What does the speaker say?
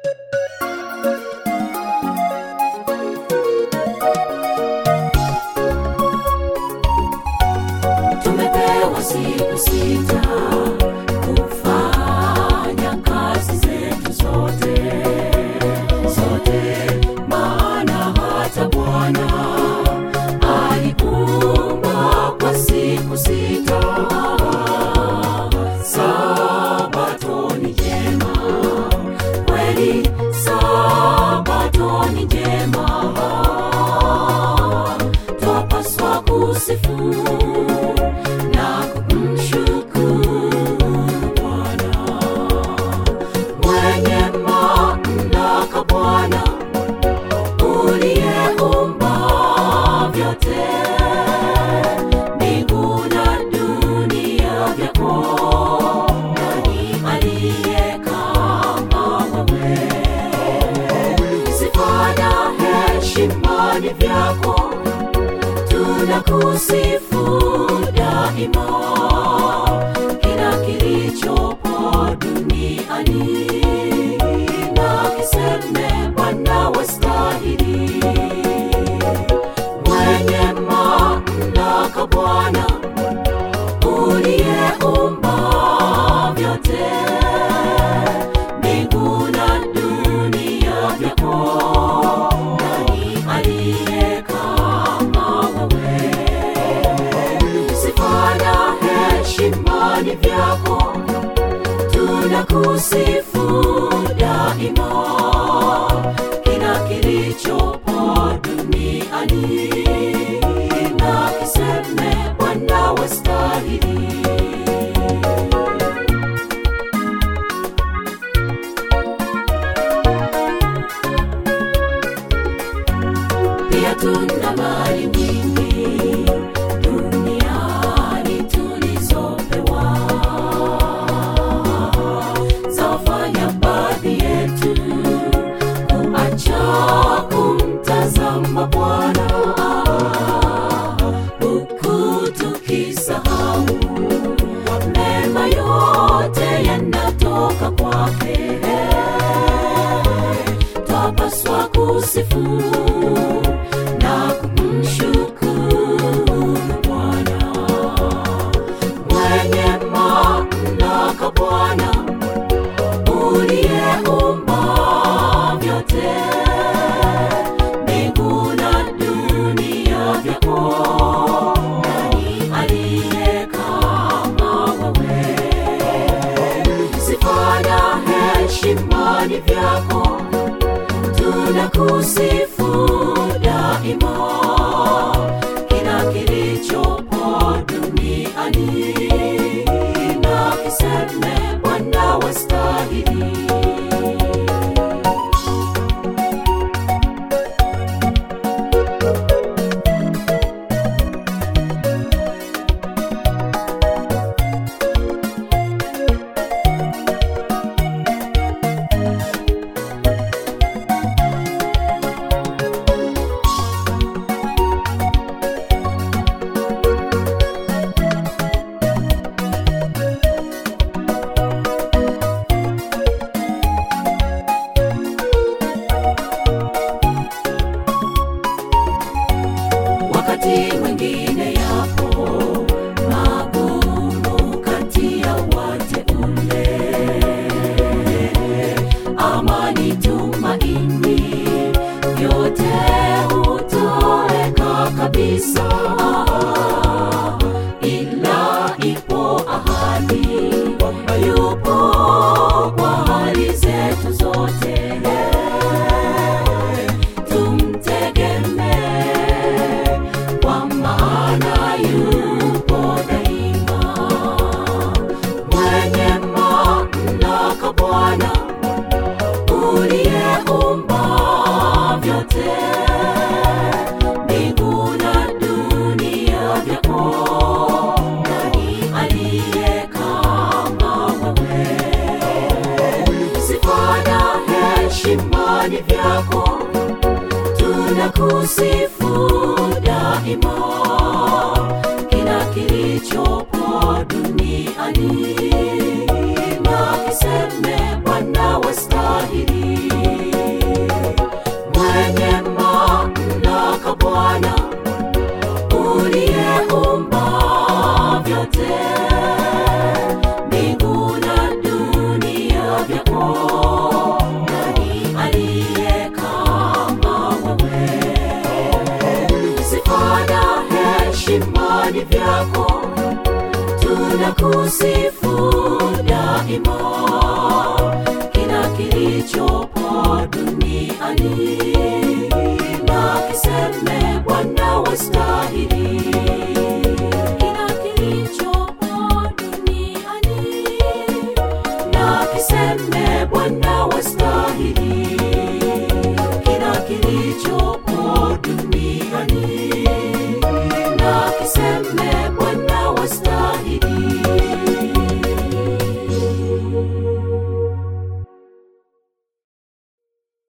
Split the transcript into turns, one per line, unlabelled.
tumepewa siku sita kufanya kazi zetu zote zote maana hata bwana aliumba kwa siku sita sabato ni jema kweli sabato ni jema twapaswa kusifu na kumshukuru Bwana mwenye mamlaka, Bwana uliyeumba vyote, mbingu na dunia vyako. Nani aliye kama wewe? Sifa na heshima ni vyako tunakusifu daima, kila kilichopo duniani na kiseme Bwana wastahili, mwenye mamlaka Bwana uliyeumba vyote, mbingu na dunia vyako. Nani aliye kama wewe? Sifa na heshima ni vyako, tunakusifu daima, kila kilichopo duniani na kiseme Bwana wastahili. pia tuna mali nyingi duniani tulizopewa zawafanya baadhi yetu kuacha kumtazama Bwana huku tukisahau mema yote yanatoka kwake twapaswa kusifu na kumshukuru Bwana mwenye mamlaka, Bwana uliyeumba vyote, mbingu na dunia vyako. Nani aliye kama wewe? Sifa na heshima ni vyako tunakusifu daima, kila kilichopo duniani na kiseme Bwana wastahili. wakati mwingine yapo magumu kati ya wateule, amani, tumaini, vyote hutoweka kabisa, ila ipo ahadi kwamba yupo kwa hali zetu zote tumtegemee kwa maana yupo daima, mwenye mamlaka Bwana uliyeumba vyote, mbingu na dunia vyako. Nani aliye kama wewe? Sifa na heshima ni vyako tunakusifu daima, kila kilichopo duniani na kiseme Bwana wastahili. vyote mbingu na dunia vyako nani aliye kama wewe sifa na heshima ni vyako tunakusifu daima kila kilichopo duniani